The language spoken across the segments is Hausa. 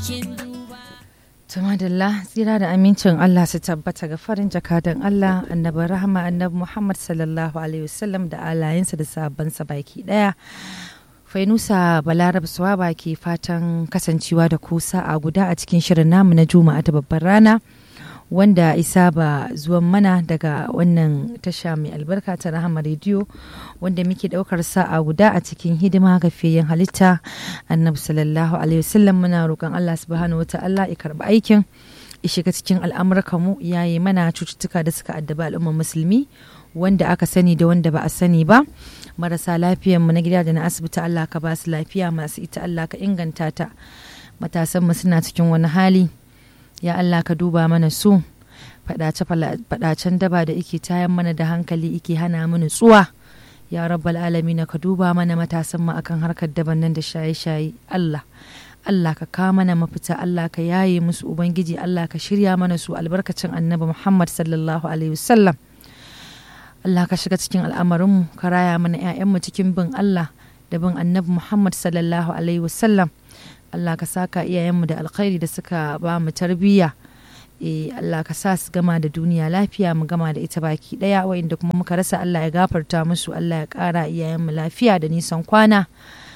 Tumadalla tsira da amincin Allah su tabbata ga farin jakadan Allah annabi rahama annabi Muhammad sallallahu alaihi wasallam da alayensa da sabansa baki daya. Fainusa Balarab Suwaba ke fatan kasancewa da kusa a guda a cikin shirin namu na Juma'a ta babbar rana wanda isa ba zuwan mana daga wannan tasha mai albarka ta Rahama rediyo wanda muke daukar sa'a guda a cikin hidima ga fiyen halitta annabi sallallahu alaihi wasallam muna roƙon Allah subhanahu wa ta'ala ya karɓi aikin ya shiga cikin al'amurka mu yayi mana cututtuka da suka addaba al'ummar musulmi wanda aka sani da wanda ba a sani ba marasa mu na gida da na asibiti Allah ka ba su lafiya masu ita Allah ka inganta ta matasan mu suna cikin wani hali ya Allah ka duba mana su fadacen daba da ike tayan mana da hankali ike hana mu nutsuwa ya rabbal alamin ka duba mana matasan mu akan harkar daban nan da shaye-shaye Allah Allah ka ka mana mafita Allah ka yaye musu ubangiji Allah ka shirya mana su albarkacin annabi Muhammad sallallahu alaihi wasallam Allah ka shiga cikin al'amarinmu ka raya mana 'ya'yanmu cikin bin Allah da bin annabi Muhammad sallallahu alaihi wasallam Allah ka saka iyayenmu da alkhairi da suka ba mu tarbiyya e Allah ka sa su gama da duniya lafiya mu gama da ita baki daya wa'inda kuma muka rasa Allah ya gafarta musu Allah ya kara iyayenmu lafiya da nisan kwana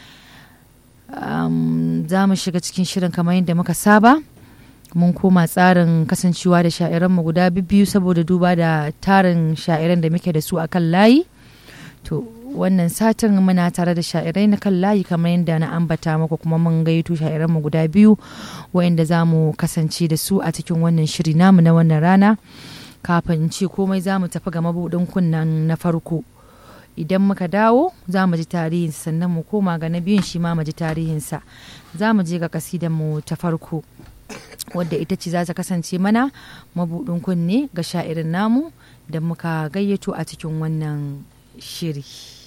za mu shiga cikin shirin kamar yadda muka saba mun koma tsarin kasancewa da sha'iranmu guda biyu saboda duba da tarin sha'iran da muke da su a kan layi to wannan satin muna tare da sha'irai na kan layi kamar yadda na ambata muku kuma mun gaito sha'iranmu guda biyu wa'inda za mu kasance da su a cikin wannan shiri namu na wannan rana kafin ce komai za mu tafi ga mabuɗin kunnan na farko idan muka dawo za mu ji tarihinsa sannan mu koma ga na biyun shi ma mu ji tarihinsa za mu je ga kasidan mu ta farko wadda ita ce za ta kasance mana mabuɗin kunne ga sha'irin namu da muka gayyato a cikin wannan shiri.